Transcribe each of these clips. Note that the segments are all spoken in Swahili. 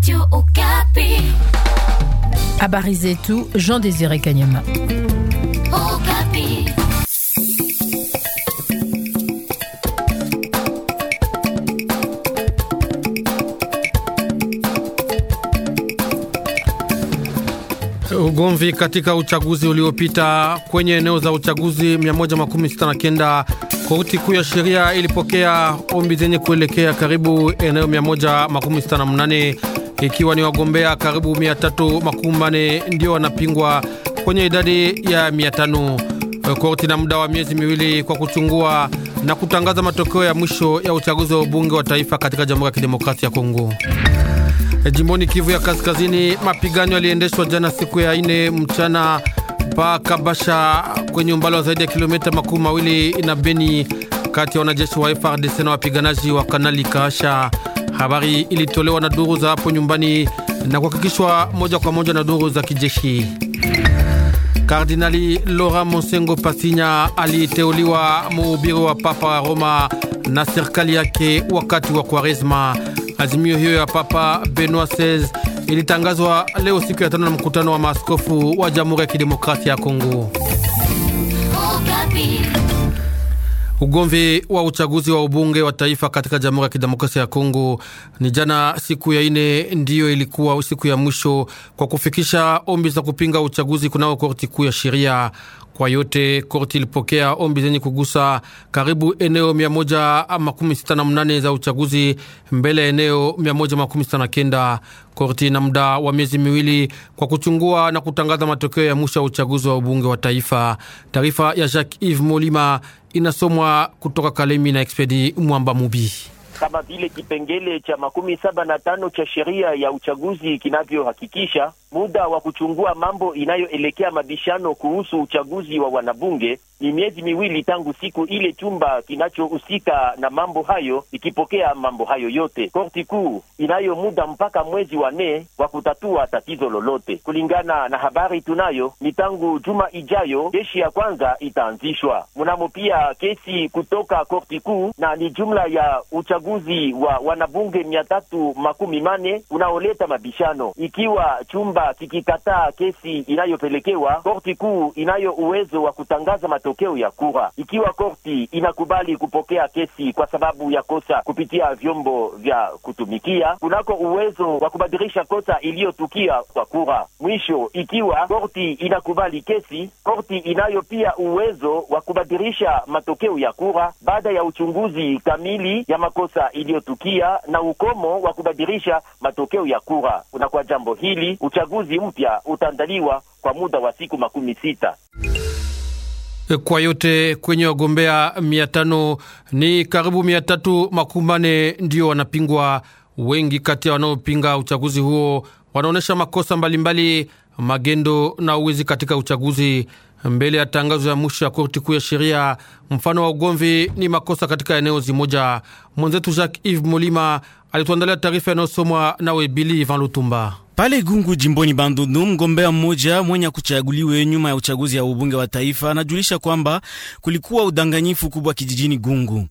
Radio Okapi. Habari zetu Jean Désiré Kanyama. Okapi. Ugomvi katika uchaguzi uliopita kwenye eneo za uchaguzi 169 korti kuu ya sheria ilipokea ombi zenye kuelekea karibu eneo 168 ikiwa ni wagombea karibu 340 ndio wanapingwa kwenye idadi ya 500. Korti na muda wa miezi miwili kwa kuchungua na kutangaza matokeo ya mwisho ya uchaguzi wa ubunge wa taifa katika Jamhuri ya Kidemokrasia ya Kongo. Jimboni Kivu ya Kaskazini, mapigano yaliendeshwa jana siku ya ine mchana pa Kabasha kwenye umbali wa zaidi ya kilomita makumi mawili na Beni, kati ya wanajeshi wa FARDC na wapiganaji wa Kanali Kaasha. Habari ilitolewa na duru za hapo nyumbani na kuhakikishwa moja kwa moja na duru za kijeshi. Kardinali Laurent Monsengo Pasinya aliteuliwa muhubiri wa Papa wa Roma na serikali yake wakati wa Kwaresma. Azimio hiyo ya Papa Benoit XVI ilitangazwa leo siku ya tano na mkutano wa maaskofu wa Jamhuri ya Kidemokrasia ya Kongo. Okapi. Ugomvi wa uchaguzi wa ubunge wa taifa katika Jamhuri ya Kidemokrasia ya Kongo ni jana siku ya ine, ndiyo ilikuwa siku ya mwisho kwa kufikisha ombi za kupinga uchaguzi kunao korti kuu ya sheria. Kwa yote korti ilipokea ombi zenye kugusa karibu eneo 168 za uchaguzi mbele ya eneo 169. Korti na muda wa miezi miwili kwa kuchungua na kutangaza matokeo ya mwisho ya uchaguzi wa ubunge wa taifa. Taarifa ya Jacques Yves Molima inasomwa kutoka Kalemi na Expedi Mwamba Mubi kama vile kipengele cha makumi saba na tano cha sheria ya uchaguzi kinavyohakikisha muda wa kuchungua mambo inayoelekea mabishano kuhusu uchaguzi wa wanabunge ni miezi miwili tangu siku ile chumba kinachohusika na mambo hayo ikipokea mambo hayo yote. Korti kuu inayo muda mpaka mwezi wa nne wa kutatua tatizo lolote. Kulingana na habari tunayo, ni tangu juma ijayo kesi ya kwanza itaanzishwa. Mnamo pia kesi kutoka korti kuu, na ni jumla ya uchaguzi wa wanabunge mia tatu makumi mane unaoleta mabishano. Ikiwa chumba kikikataa kesi inayopelekewa korti kuu, inayo uwezo wa kutangaza matokeo ya kura. Ikiwa korti inakubali kupokea kesi kwa sababu ya kosa kupitia vyombo vya kutumikia, kunako uwezo wa kubadilisha kosa iliyotukia kwa kura. Mwisho, ikiwa korti inakubali kesi, korti inayo pia uwezo wa kubadilisha matokeo ya kura baada ya uchunguzi kamili ya makosa iliyotukia na ukomo wa kubadilisha matokeo ya kura. Na kwa jambo hili uchaguzi mpya utaandaliwa kwa muda wa siku makumi sita. Kwa yote kwenye wagombea mia tano ni karibu mia tatu makumi mane ndio wanapingwa. Wengi kati ya wanaopinga uchaguzi huo wanaonyesha makosa mbalimbali mbali, magendo na uwizi katika uchaguzi. Mbele ya tangazo ya mwisho ya korti kuu ya sheria, mfano wa ugomvi ni makosa katika eneo zimoja. Mwenzetu Jacques Yves Molima alituandalia taarifa inayosomwa nawe Bili Van Lutumba. Pale Gungu jimboni Bandundu, mgombea mmoja mwenye kuchaguliwe nyuma ya uchaguzi ya ubunge wa taifa anajulisha kwamba kulikuwa udanganyifu kubwa kijijini Gungu.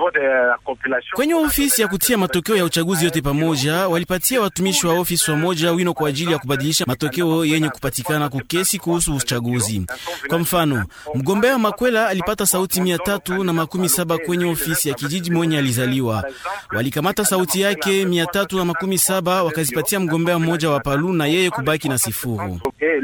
Kwenye ofisi ya kutia matokeo ya uchaguzi yote pamoja, walipatia watumishi wa ofisi wamoja wino kwa ajili ya kubadilisha matokeo yenye kupatikana kukesi kuhusu uchaguzi. Kwa mfano, mgombea Makwela alipata sauti mia tatu na makumi saba kwenye ofisi ya kijiji mwenye alizaliwa. Walikamata sauti yake mia tatu na makumi saba wakazipatia mgombea mmoja wa Palu na yeye kubaki na sifuru.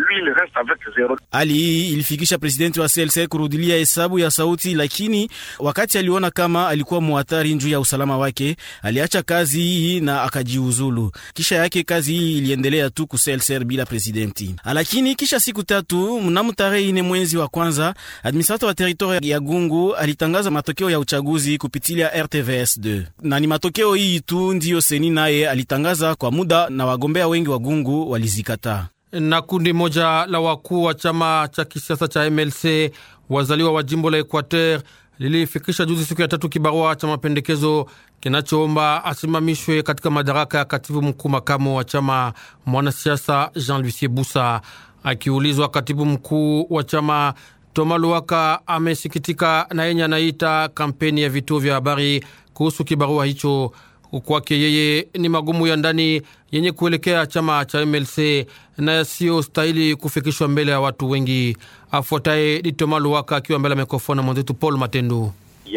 Hali hii ilifikisha presidenti wa CLC kurudilia hesabu ya sauti, lakini wakati aliona kama alikuwa muhatari juu ya usalama wake, aliacha kazi hii na akajiuzulu. Kisha yake kazi hii iliendelea tu ku CLC bila presidenti. Lakini kisha siku tatu, mnamo tarehe ine mwezi wa kwanza, administrator wa teritoria ya Gungu alitangaza matokeo ya uchaguzi kupitia RTVS 2 na ni matokeo hii tu ndiyo seni naye alitangaza kwa muda, na wagombea wengi wa Gungu walizikataa na kundi moja la wakuu wa chama cha kisiasa cha MLC wazaliwa wa jimbo la Equateur lilifikisha juzi siku ya tatu kibarua cha mapendekezo kinachoomba asimamishwe katika madaraka ya katibu mkuu makamu wa chama mwanasiasa Jean Lucie Busa. Akiulizwa, katibu mkuu wa chama Toma Luaka amesikitika na yenye anaita kampeni ya vituo vya habari kuhusu kibarua hicho. Kwake yeye ni magumu ya ndani yenye kuelekea chama cha MLC na yasiyo stahili kufikishwa mbele ya watu wengi. Afuataye ni Toma Luwaka akiwa mbele ya mikrofoni mwenzetu Paul Matendu.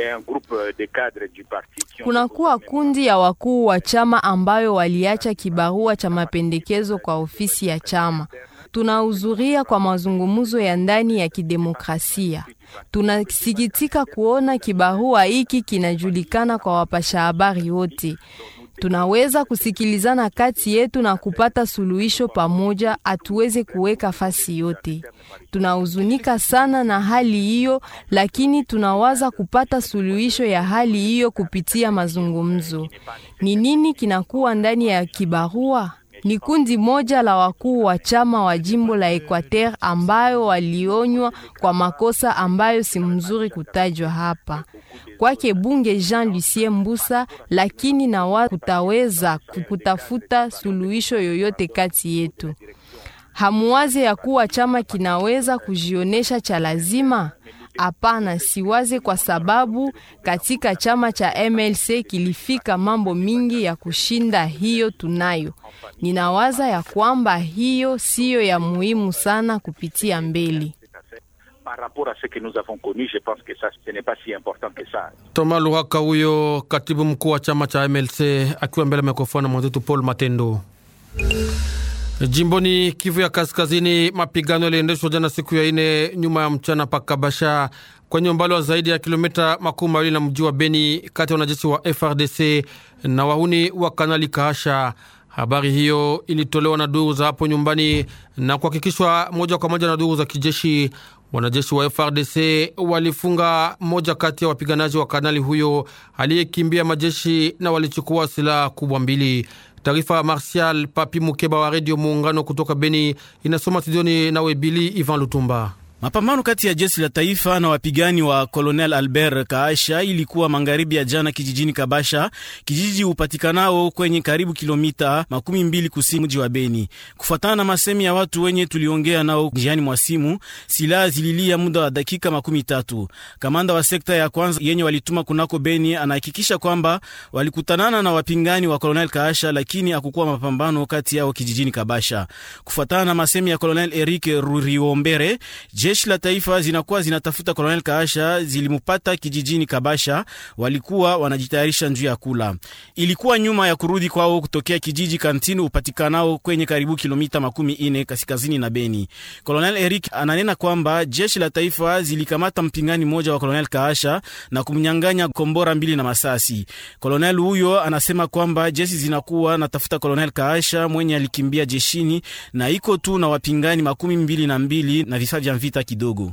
Kunakuwa kundi ya wakuu wa chama ambayo waliacha kibarua cha mapendekezo kwa ofisi ya chama. Tunahudhuria kwa mazungumzo ya ndani ya kidemokrasia. Tunasikitika kuona kibarua hiki kinajulikana kwa wapasha habari wote. Tunaweza kusikilizana kati yetu na kupata suluhisho pamoja, hatuweze kuweka fasi yote. Tunahuzunika sana na hali hiyo, lakini tunawaza kupata suluhisho ya hali hiyo kupitia mazungumzo. Ni nini kinakuwa ndani ya kibarua? Ni kundi moja la wakuu wa chama wa jimbo la Equateur ambayo walionywa kwa makosa ambayo si mzuri kutajwa hapa kwake bunge Jean Lucien Mbusa, lakini na wa kutaweza kutafuta suluhisho yoyote kati yetu. Hamuwaze ya kuwa chama kinaweza kujionesha cha lazima? Hapana, siwaze, kwa sababu katika chama cha MLC kilifika mambo mingi ya kushinda hiyo tunayo. Ninawaza ya kwamba hiyo siyo ya muhimu sana kupitia mbele. Toma Luhaka huyo katibu mkuu wa chama cha MLC akiwa mbele ya mikrofoni na mwenzetu Paul Matendo. Jimboni Kivu ya Kaskazini, mapigano yaliendeshwa jana siku ya ine nyuma ya mchana pakabasha kwenye umbali wa zaidi ya kilomita makumi mawili na mji wa Beni, kati ya wanajeshi wa FRDC na wahuni wa Kanali Kahasha. Habari hiyo ilitolewa na duru za hapo nyumbani na kuhakikishwa moja kwa moja na duru za kijeshi. Wanajeshi wa FRDC walifunga moja kati ya wapiganaji wa kanali huyo aliyekimbia majeshi na walichukua silaha kubwa mbili. Taarifa ya Martial Papi Mukeba wa Redio Muungano kutoka Beni inasoma studioni nawe Bili Ivan Lutumba. Mapambano kati ya jeshi la taifa na wapigani wa Colonel Albert Kaasha ilikuwa magharibi ya jana kijijini Kabasha, kijiji upatikanao kwenye karibu kilomita makumi mbili kusini mji wa Beni. Kufuatana na masemi ya watu wenye tuliongea nao njiani mwa simu, silaha zililia muda wa dakika makumi tatu. Kamanda wa sekta ya kwanza yenye walituma kunako Beni anahakikisha kwamba walikutanana na wapingani wa Colonel Kaasha, lakini hakukuwa mapambano kati yao kijijini Kabasha. Kufuatana na masemi ya Colonel Eric Ruriombere, jeshi la taifa zinakuwa zinatafuta Kolonel Kaasha, zilimupata kijijini Kabasha, walikuwa wanajitayarisha njuu ya kula. Ilikuwa nyuma ya kurudi kwao kutokea kijiji Kantini upatikanao kwenye karibu kilomita makumi ine kaskazini na Beni. Kolonel Eric ananena kwamba jeshi la taifa zilikamata mpingani mmoja wa Kolonel Kaasha na kumnyang'anya kombora mbili na masasi. Kolonel huyo anasema kwamba jeshi zinakuwa natafuta Kolonel Kaasha mwenye alikimbia jeshini na iko tu na wapingani makumi mbili na mbili na vifaa vya vita kidogo.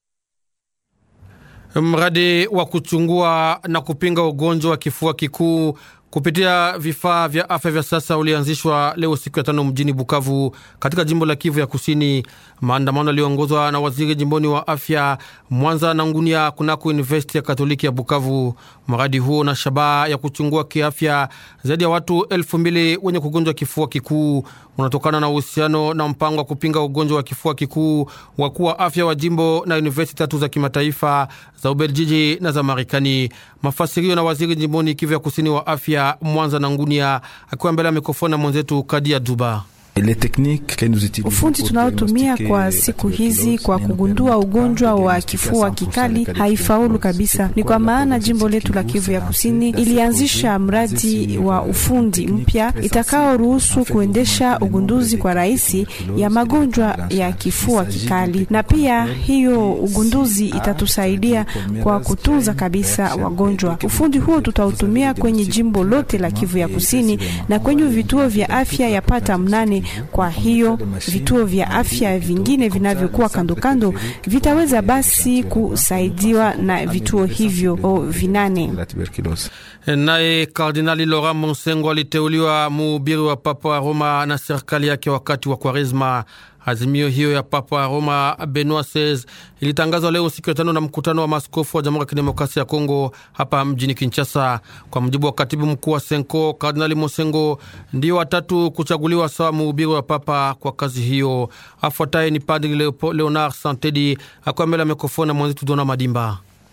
Mradi wa kuchungua na kupinga ugonjwa wa kifua kikuu kupitia vifaa vya afya vya sasa ulianzishwa leo siku ya tano mjini Bukavu katika jimbo la Kivu ya Kusini. Maandamano yaliyoongozwa na waziri jimboni wa afya Mwanza na Ngunia kunako Universiti ya Katoliki ya Bukavu. Mradi huo na shabaha ya kuchungua kiafya zaidi ya watu elfu mbili wenye kugonjwa kifua kikuu unatokana na uhusiano na mpango wa kupinga ugonjwa wa kifua kikuu wakuu wa afya wa jimbo na universiti tatu za kimataifa za Ubeljiji na za Marekani. Mafasirio na waziri jimboni Kivu ya Kusini wa afya Mwanza na Ngunia akiwa mbele ya mikrofoni na mwenzetu Kadia Duba. Ufundi tunaotumia kwa siku hizi kwa kugundua ugonjwa wa kifua kikali haifaulu kabisa. Ni kwa maana jimbo letu la Kivu ya Kusini ilianzisha mradi wa ufundi mpya itakaoruhusu kuendesha ugunduzi kwa rahisi ya magonjwa ya kifua kikali, na pia hiyo ugunduzi itatusaidia kwa kutunza kabisa wagonjwa. Ufundi huo tutautumia kwenye jimbo lote la Kivu ya Kusini na kwenye vituo vya afya yapata mnane kwa hiyo vituo vya afya vingine vinavyokuwa kando kando vitaweza basi kusaidiwa na vituo hivyo o vinane. Naye Kardinali Laurent Monsengo aliteuliwa muhubiri wa Papa wa Roma na serikali yake wakati wa Kwaresma. Azimio hiyo ya Papa wa Roma Benoit XVI ilitangazwa leo siku ya tano na mkutano wa maaskofu wa Jamhuri ya Kidemokrasia ya Kongo hapa mjini Kinshasa. Kwa mujibu wa katibu mkuu wa Senko, Kardinali Mosengo ndio watatu kuchaguliwa sawa mhubiri wa Papa kwa kazi hiyo. Afuataye ni Padri Leonard Santedi akiwa mbele ya mikrofoni na mwenzetu Dona Madimba.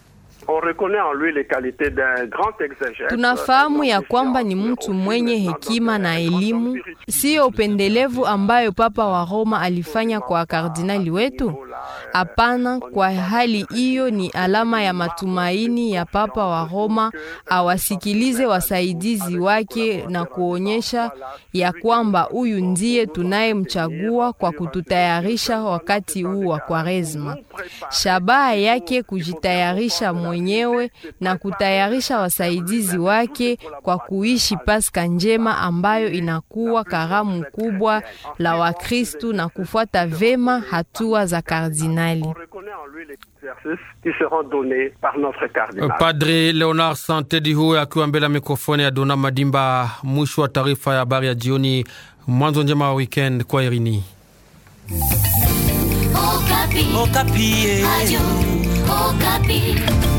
Tunafahamu ya kwamba ni mtu mwenye hekima na elimu, siyo upendelevu ambayo Papa wa Roma alifanya kwa kardinali wetu. Hapana, kwa hali hiyo ni alama ya matumaini ya Papa wa Roma awasikilize wasaidizi wake na kuonyesha ya kwamba huyu ndiye tunayemchagua kwa kututayarisha wakati huu wa Kwaresma. Shabaha yake kujitayarisha mwenyewe na kutayarisha wasaidizi wake kwa kuishi Paska njema ambayo inakuwa karamu kubwa la Wakristu na kufuata vema hatua za kardinali. Padri Leonard Santedi huyo akiwa mbele ya mikrofoni ya Dona Madimba. Mwisho wa taarifa ya habari ya jioni. Mwanzo njema wa weekend kwa Irini. Okapi. Okapi. Ayu, Okapi.